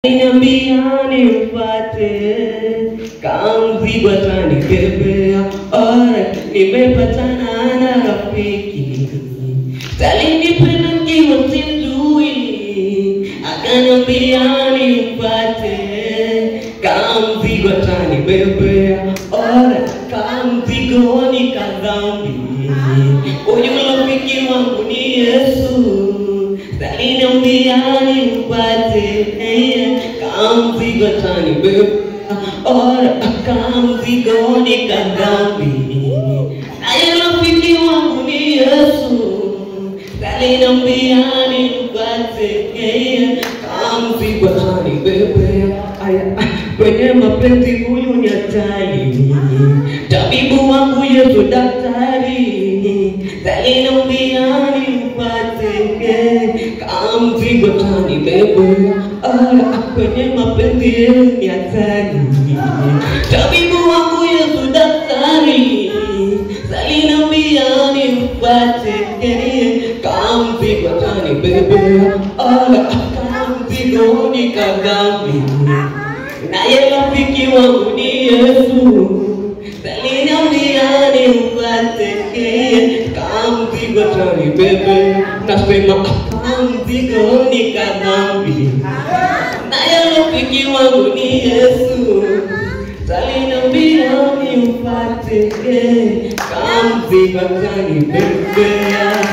Niambia nimpate kamzigo atanibebea. Alright, nimepatana na rafiki talinipenda nikiwa simjui, akaniambia nimpate kamzigo atanibebea. Alright, kamzigo ni kadhambi, huyu rafiki wangu ni Yesu Saliniambia nimpate kamzigo atanibeba, ora kamzigo ni kadhambi, naye rafiki wangu ni Yesu. Saliniambia nimpate kamzigo atanibebea, aya kwenye mapenzi huyu ni hatari, tabibu wangu Yesu daktari. Saliniambia nimpate kamzigo atanibebea, aya kwenye mapenzi yenu ni hatari, tabibu wangu Yesu daktari. Saliniambia nimpate kamzigo atanibebea, aya kamzigo ni kadhambi naye rafiki wangu ni Yesu. Saliniambia nimpate kamzigo atanibebe, nasema kamzigo ni kadhambi, naye rafiki wangu ni Yesu. Saliniambia nimpate kamzigo atanibebea